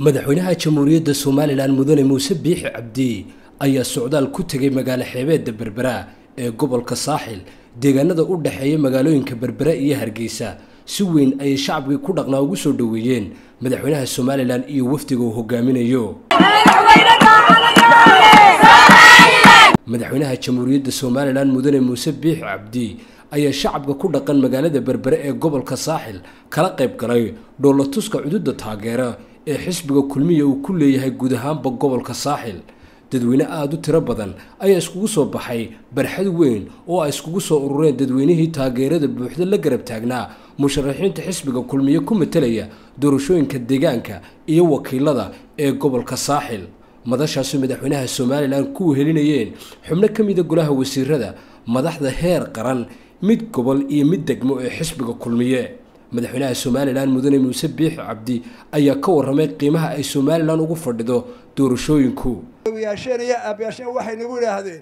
madaxweynaha jamhuuriyadda somalilan mudane muuse biixi cabdi ayaa socdaal ku tegay magaalo xeebeedda berbera ee gobolka saaxil deegaanada u dhexeeya magaalooyinka berbera iyo hargeysa si weyn ayay shacabkii ku dhaqnaa ugu soo dhoweeyeen madaxweynaha somalilan iyo wafdiga uu hogaaminayo madaxweynaha jamhuuriyadda somalilan mudane muuse biixi cabdi ayaa shacabka ku dhaqan magaalada berbere ee gobolka saaxil kala qayb galay dhoolatuska cududa taageera ee xisbiga kulmiya uu ku leeyahay guud ahaanba gobolka saaxil dadweyne aada u tiro badan ayaa iskugu soo baxay barxad weyn oo ay iskugu soo urureen dadweynihii taageerada buuxda la garab taagnaa musharaxiinta xisbiga kulmiye ku matelaya doorashooyinka deegaanka iyo wakiilada ee gobolka saaxil madashaasi madaxweynaha somalilan ku wehelinayeen xubno ka mida golaha wasiirada madaxda heer qaran mid gobol iyo mid degmo ee xisbiga kulmiye madaxweynaha somalilan mudane muuse biixi cabdi ayaa ka warramay qiimaha ay somalilan ugu fadhido doorashooyinku yaasheen iyo aabayaasheen waxay nagu idhaahdeen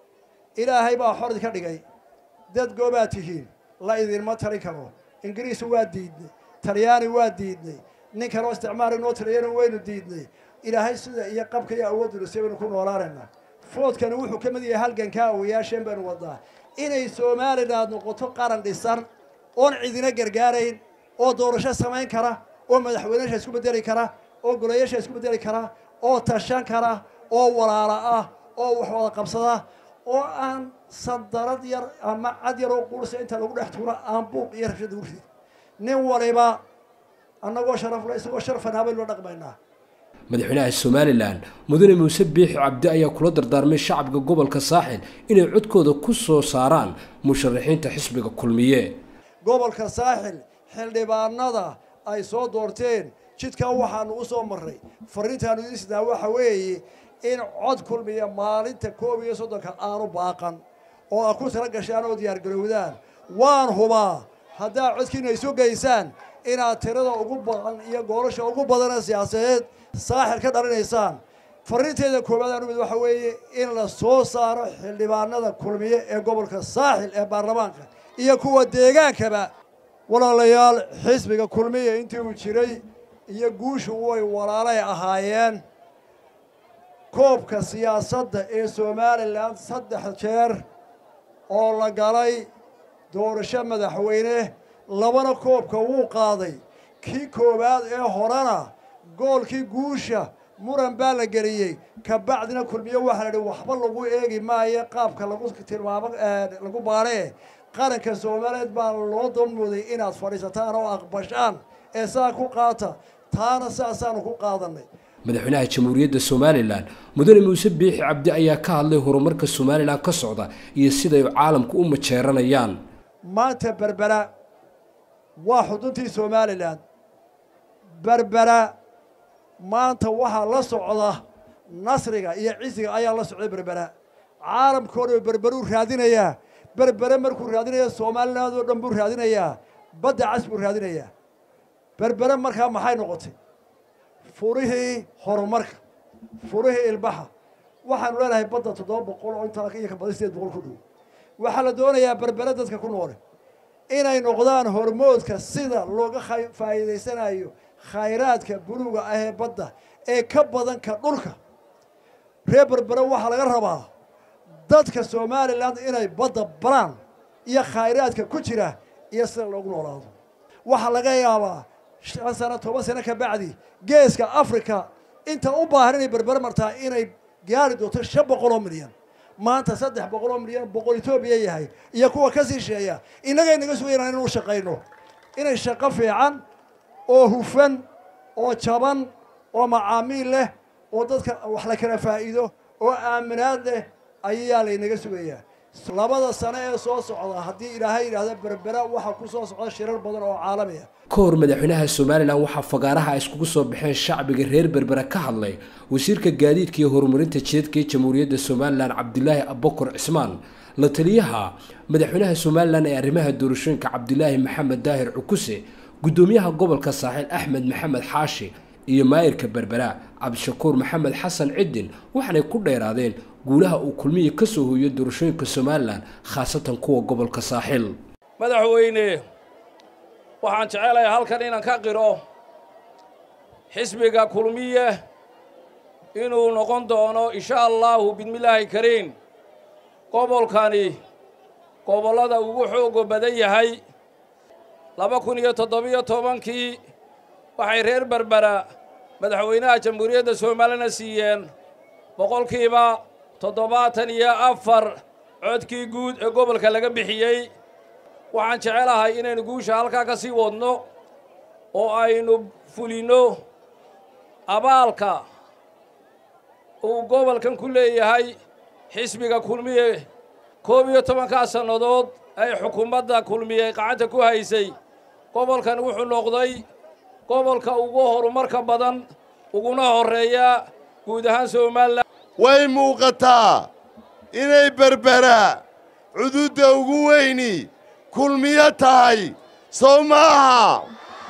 ilaahay baa xor idinka dhigay dad goobaad tihiin la idinma tali karo ingiriis waa diidnay talyaani waa diidnay nin kaloo isticmaal inoo taliyana waynu diidnay ilaahay sida iyo qabka iyo awoodulise baynu ku noolaanaynaa foodkani wuxuu ka mid yahay halgankaa awayaasheen baynu wadaa inay somalilan noqoto qaran dhisan oon cidina gargaarayn oo doorasho samayn kara oo madaxweyneyaasha isku bedeli kara oo golayaasha isku bedeli kara oo tashan kara oo walaala ah oo wax wada qabsada oo aan sandarad yar ama cad yar oo quursa inta lagu dhex tuuro aan buuq iyo rabshad ugu rid nin waliba annagoo sharafle isagoo sharfan baynu la dhaqmaynaa madaxweynaha somalilan mudane muuse biixi cabdi ayaa kula dardaarmay shacabka gobolka saaxil inay codkooda ku soo saaraan musharaxiinta xisbiga kulmiye gobolka saaxil xildhibaanada ay soo doorteen jidkan waxaanu u soo marray fariintaanu idiin sidnaa waxa weeye in cod kulmiya maalinta koob iyo soddonka aanu baaqan oo a ku tala gashaan oo diyaargarowdaan waan hubaa haddaad codkiina isu geysaan inaad tirada ugu badan iyo goolasha ugu badana siyaasadeed saaxil ka dhalinaysaan fariinteeda koowaad aanu mid waxa weeye in la soo saaro xildhibaanada kulmiye ee gobolka saaxil ee baarlamaanka iyo kuwa deegaankaba walaalayaal xisbiga kulmiya intii uu jiray iyo guushu way walaalay ahaayeen koobka siyaasadda ee somalilan saddex jeer oo la galay doorasho madaxweyne labana koobka wuu qaaday kii koowaad ee horena goolkii guusha muran baa la geliyey kabacdina kulmiye waxaa la idhi waxba lagu eegi maayo qaabka lagu tilmaamo lagu baaree qaranka soomaaliyeed baa loo danmooday inaad fadhiisataan oo aqbashaan ee saa ku qaata taana saasaanu ku qaadanay madaxweynaha jamhuuriyadda somalilan mudane muuse biixi cabdi ayaa ka hadlay horumarka somalilan ka socda iyo siday caalamku u majeeranayaan maanta berbera waa xuduntii somalilan berbera maanta waxaa la socda nasriga iyo cisiga ayaa la socday berbera caalamkao dhan berberuu raadinayaa berbere markuu raadinaya somaliland oo dhan buu raadinayaa badda cas buu raadinayaa berbere markaa maxay noqotay furihii horumarka furihii ilbaxa waxaanu leenahay badda toddoba boqol oo intaa iyo ka badan sideed boqol ku dhow waxaa la doonayaa berbere dadka ku noole inay noqdaan hormoodka sida looga faa'iidaysanayo khayraadka buluuga ah ee badda ee ka badan ka dhulka reer berbere waxaa laga rabaa dadka somalilan inay badda baraan iyo khayraadka ku jira iyo sida loogu noolaado waxaa laga yaabaa shan sano toban sano ka bacdi geeska africa inta u baahan inay berbere martaa inay gaari doonto shan boqol oo milyan maanta saddex boqol oo milyan boqol etoobiya yahay iyo kuwa ka sii sheeya innagay naga sugayna inuu shaqayno inay shaqo fiican oo hufan oo jaban oo macaamiil leh oo dadka wax la kala faa'iido oo aaminaad leh ayaa laynaga sugayaa labada sano ee soo socda haddii ilaahay yidhaahda berbera waxaa ku soo socda shirar badan oo caalamiya ka hor madaxweynaha somalilan waxaa fagaaraha iskugu soo baxeen shacbiga reer berbera ka hadlay wasiirka gaadiidka iyo horumarinta jidadka ee jamhuuriyadda somalilan cabdilaahi abakar cismaan la taliyaha madaxweynaha somalilan ee arrimaha doorashooyinka cabdilaahi maxamed daahir cukuse guddoomiyaha gobolka saaxiil axmed maxamed xaashi iyo maayirka berbera cabdishakuur maxamed xasan ciddin waxaanay ku dheeraadeen guulaha uu kulmiya ka soo hooyo doorashooyinka somalilan khaasatan kuwa gobolka saaxil madaxweyne waxaan jecelahay halkan inaan ka qiro xisbiga kulmiye inuu noqon doono insha allaahu bismillaahi kariim gobolkani gobollada ugu xooga badan yahay laba kun iyo toddobiyo tobankii waxay reer berbera madaxweynaha jamhuuriyadda soomaalina siiyeen boqolkiiba toddobaatan iyo afar codkii guud ee gobolka laga bixiyey waxaan jecelahay inaynu guusha halkaa ka sii wadno oo aynu fulinno abaalka uu gobolkan ku leeyahay xisbiga kulmiye koob iyo tobankaa sannadood ay xukuumadda kulmiye gacanta ku haysay gobolkan wuxuu noqday gobolka ugu horumarka badan uguna horreeya guud ahaan somalilan way muuqataa inay berbera cududda ugu weyni kulmiyo tahay sow maaha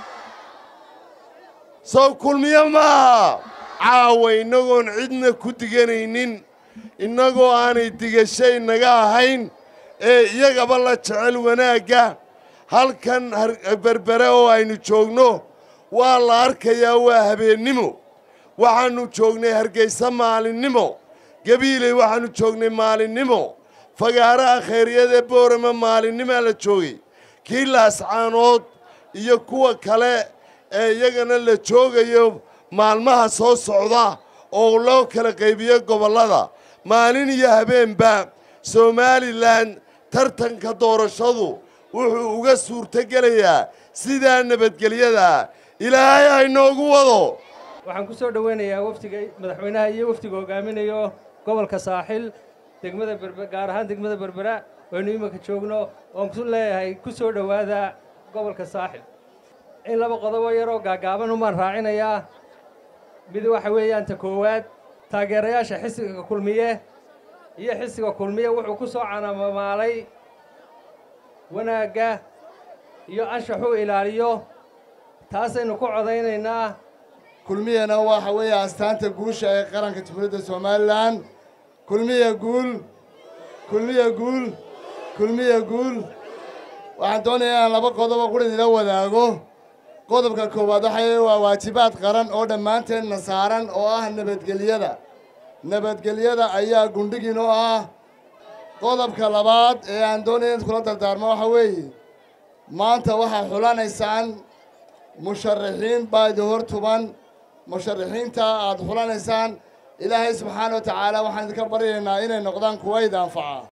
sow kulmiyo maaha caawa innagoon cidna ku diganaynin innagoo aanay digashay naga ahayn ee iyagaba la jecel wanaagga halkan berbere oo aynu joogno waa la arkayaa waa habeennimo waxaannu joognay hargaysa maalinnimo gabiiley waxaannu joognay maalinnimo fagaaraha khayryadee boorama maalinnimaa la joogay kii laascaanood iyo kuwa kale ee iyagana la joogayo maalmaha soo socda oo loo kala qaybiyo gobollada maalin iyo habeenba somalilan tartanka doorashadu wuxuu uga suurtogelayaa sidaa nabadgelyada ilaahay haynoogu wado waxaan ku soo dhoweynayaa wafdiga madaxweynaha iyo wafdiga hogaaminayo gobolka saaxil degmada berbe gaar ahaan degmada berbera waynu iminka joogno oon ku leeyahay ku soo dhowaada gobolka saaxil in laba qodobo yaroo gaagaaban umaan raacinayaa mid waxa weeyaan ta koowaad taageerayaasha xisbiga kulmiye iyo xisbiga kulmiye wuxuu ku soo canamamaalay wanaagga iyo anshaxuu ilaaliyo taasaynu ku codaynaynaa kulmiyana waxa weeye astaanta guusha ee qaranka jamhuuriyadda somalilan kulmiya guul kulmiya guul kulmiya guul waxaan doonayaa inaan laba qodobo qura idila wadaago qodobka koowaad waxay waa waajibaad qaran oo dhammaanteenna saaran oo ah nabadgelyada nabadgelyada ayaa gundhigin oo ah qodobka labaad ee aan doonaya in kula dardaarmo waxa weeye maanta waxaa xulanaysaan musharaxiin baa idin hor tuban musharaxiinta aad xulanaysaan ilaahay subxaana wa tacaala waxaan idinka baryaynaa inay noqdaan kuwa id anfaca